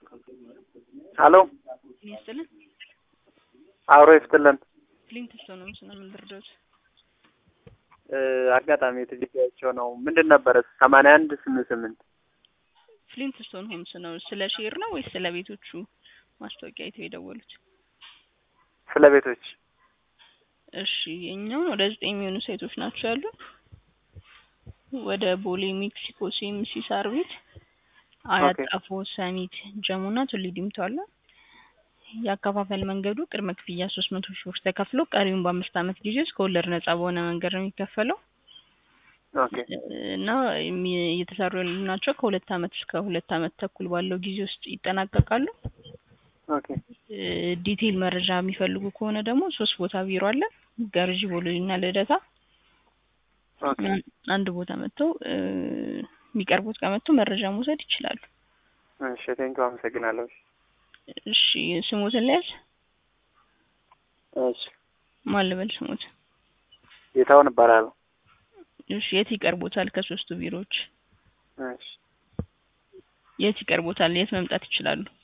ሀሎ ይስጥልን አብሮ ይስጥልን። ክሊንት ስቶን ነው ምስና ምን ልርዳዎት? አጋጣሚ የትልያቸው ነው ምንድን ነበረ? ሰማንያ አንድ ስምንት ስምንት ፍሊንት ስቶን ሆምስ ነው። ስለ ሼር ነው ወይስ ስለ ቤቶቹ ማስታወቂያ አይተው የደወሉት? ስለ ቤቶች እሺ የኛውን ወደ ዘጠኝ የሚሆኑ ሳይቶች ናቸው ያሉ ወደ ቦሌ ሜክሲኮ ሲኤምሲ ሳር ቤት፣ አያት ኦኬ። ጣፎ፣ ሰሚት፣ ጀሙና ቱሊ ዲምቱ አለ። የአከፋፈል መንገዱ ቅድመ ክፍያ ሶስት መቶ ሺህ ብር ተከፍሎ ቀሪውን በአምስት ዓመት ጊዜ ውስጥ ከወለድ ነጻ በሆነ መንገድ ነው የሚከፈለው ኦኬ እና የሚ- እየተሰሩ ያሉ ናቸው። ከሁለት ዓመት እስከ ሁለት ዓመት ተኩል ባለው ጊዜ ውስጥ ይጠናቀቃሉ። ኦኬ እ ዲቴይል መረጃ የሚፈልጉ ከሆነ ደግሞ ሶስት ቦታ ቢሮ አለ። ገርጂ፣ ቦሌ እና ልደታ። ኦኬ አን- አንድ ቦታ መጥተው እ የሚቀርቡት ጋር መጥተው መረጃ መውሰድ ይችላሉ። እሺ ቴንኪው አመሰግናለሁ። እሺ ስሞትን ለያዝ እሺ ማን ልበል ስሞት? ጌታውን እባላለሁ። እሺ የት ይቀርቦታል? ከሶስቱ ቢሮዎች እሺ የት ይቀርቦታል? የት መምጣት ይችላሉ?